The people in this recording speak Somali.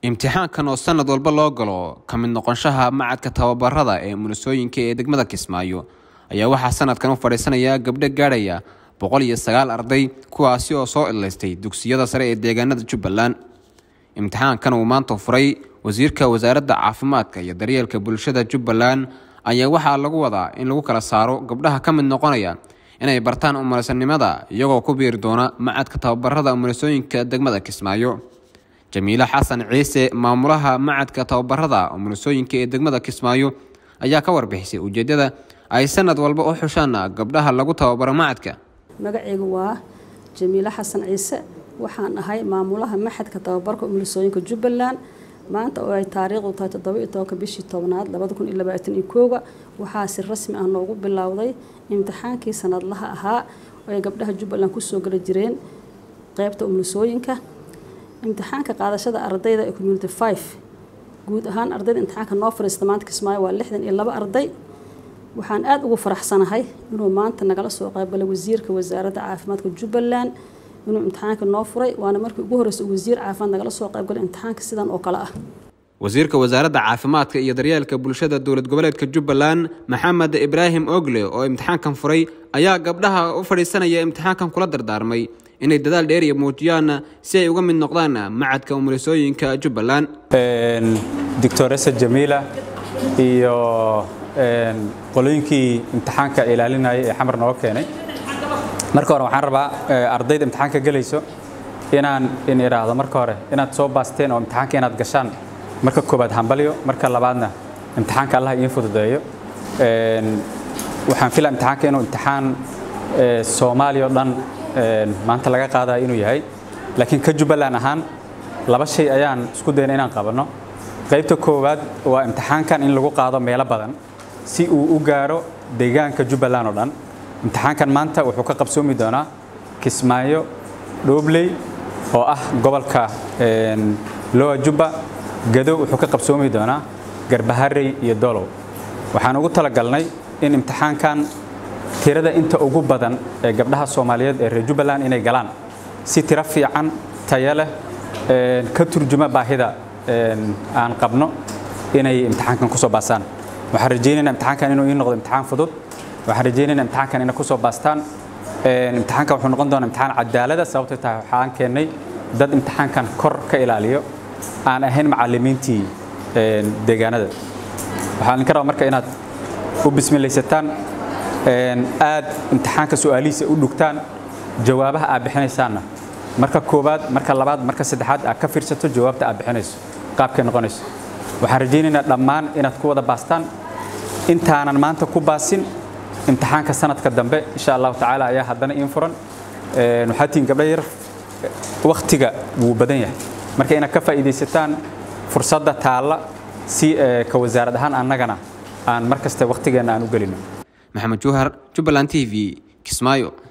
imtixaankan oo sanad walba loo galo ka mid noqonshaha macadka tababarada ee munisooyinka ee degmada kismaayo ayaa waxaa sanadkan u fadhiisanaya gabdho gaadhaya boqol iyo sagaal arday kuwaasi oo soo idlaystay dugsiyada sare ee deegaanada jubbaland imtixaankan uu maanta furay wasiirka wasaaradda caafimaadka iyo daryeelka bulshada jubbaland ayaa waxaa lagu wadaa in lagu kala saaro gabdhaha ka mid noqonaya inay bartaan umulisanimada iyagoo ku biiri doona macadka tababarada umulisooyinka degmada kismaayo jamiile xasan ciise maamulaha macadka tababarada umulisooyinka ee degmada kismaayo ayaa ka warbixisay ujeedada ay sanad walba u xushaan gabdhaha lagu tababaro macadka magacaygu waa jamiile xasan ciise waxaan ahay maamulaha maxadka tababarka umulisooyinka jubbaland maanta oo ay taariikhdu tahay toddoba-iyo tobanka bishii tobnaad labada kun iyo labaatan iyo kooga waxaa si rasmi ah noogu bilowday imtixaankii sanadlaha ahaa oo ay gabdhaha jubbaland kusoo gala jireen qeybta umulisooyinka imtixaanka qaadashada ardayda ee community five guud ahaan ardayda imtixaanka noo fariista maanta kismaayo waa lixdan iyo laba arday waxaan aada ugu faraxsanahay inuu maanta nagala soo qaybgalay wasiirka wasaaradda caafimaadka jubbaland inuu imtixaanka noo furay waana markii ugu horreysay wasiir caafimaad nagala soo qaybgalay imtixaanka sidan oo kale ah wasiirka wasaaradda caafimaadka iyo daryeelka bulshada dowlad goboleedka jubbaland maxamed ibraahim ogle oo imtixaankan furay ayaa gabdhaha u fadhiisanaya imtixaankan kula dardaarmay inay dadaal dheeriya muujiyaan si ay uga mid noqdaan macadka umulisooyinka jubbaland doctoresa jamiila iyo qolooyinkii imtixaanka ilaalinaya ee xamar nooga keenay marka hore waxaan rabaa ardayda imtixaanka gelayso inaan in idhaahdo marka hore inaad soo baasteen oo imtixaanka inaad gashaan marka koobaad hambalyo marka labaadna imtixaanka allah idiin fududeeyo waxaan filaa imtixaanka inuu imtixaan soomaaliya oo dhan maanta laga qaadaya inuu yahay laakiin ka jubbaland ahaan laba shay ayaan isku dayna inaan qabanno qaybta koowaad waa imtixaankan in lagu qaado meelo badan si uu u gaaro deegaanka jubbaland oo dhan imtixaankan maanta wuxuu ka qabsoomi doonaa kismaayo dhoobley oo ah gobolka lowa jubba gadow wuxuu ka qabsoomi doonaa garbaharey iyo dolow waxaan ugu talagalnay in imtixaankan tirada inta ugu badan ee gabdhaha soomaaliyeed ee reer jubbaland inay galaan si tiro fiican tayo leh ka turjuma baahida aan qabno inay imtixaankan kusoo baastaan waxaan rajaynaynaa imtixaankan inuu ii noqdo imtixaan fudud waxaan rajaynaynaa imtixaankan inay kusoo baastaan imtixaankan wuxuu noqon doonaa imtixaan cadaalada sababtay tahay waxaan keennay dad imtixaankan kor ka ilaaliyo aan ahayn macallimiintii deegaanada waxaan idinka rabaa marka inaad u bismilaysataan aad imtixaanka su-aalihiisa u dhugtaan jawaabaha aad bixinaysaanna marka koowaad marka labaad marka saddexaad aad ka fiirsato jawaabta aad bixinayso qaabkay noqonayso waxaan rajaynaynaa dhammaan inaad ku wada baastaan intaanan maanta ku baasin imtixaanka sanadka dambe insha allahu tacaala ayaa haddana iin furan waxaa tihiin gabdha yar wakhtiga wuu badan yahay marka inaad ka faa'iidaysataan fursadda taalla si ka wasaarad ahaan annagana aan mar kasta wakhtigeenna aan u gelino maxamed juhar jubbaland t v kismaayo